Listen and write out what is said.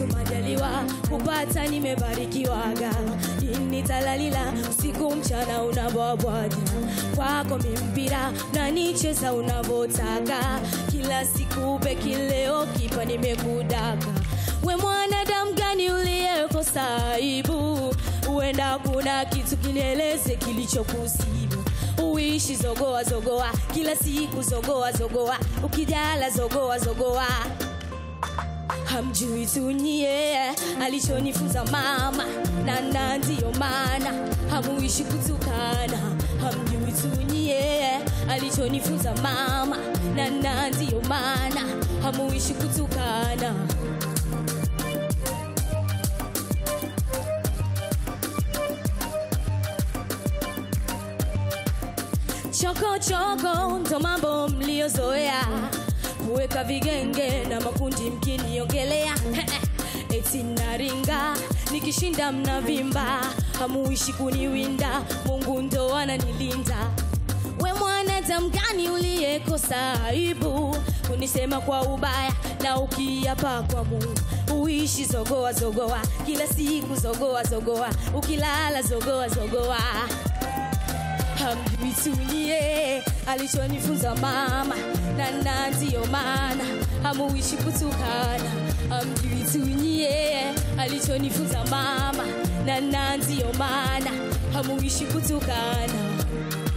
yesu majaliwa kupata nimebarikiwaga nitalalila usiku mchana unavobwaja kwako mimpira nanicheza unavotaka kila siku pekileo kipa nimekudaka we mwanadamu gani uliyekosa aibu huenda kuna kitu kinieleze kilichokusibu uishi zogoa zogoa kila siku zogoa zogoa ukijala zogoa zogoa hamjui tunyie alichonifunza mama nana ndiyo maana hamuishi kutukana hamjui tunyie alichonifunza mama nana ndiyo maana hamuishi kutukana choko choko ndo mambo mliozoea kuweka vigenge na makundi mkiniongelea eti naringa nikishinda mnavimba hamuishi kuniwinda mungu ndo ananilinda we mwanadamu gani uliyekosa aibu kunisema kwa ubaya na ukiapa kwa mungu uishi zogoa zogoa kila siku zogoa zogoa ukilala zogoa zogoa hamjui tunyie alichonifunza mama nana ndiyo maana hamuishi kutukana hamjui tunyie alichonifunza mama nana ndiyo maana hamuishi kutukana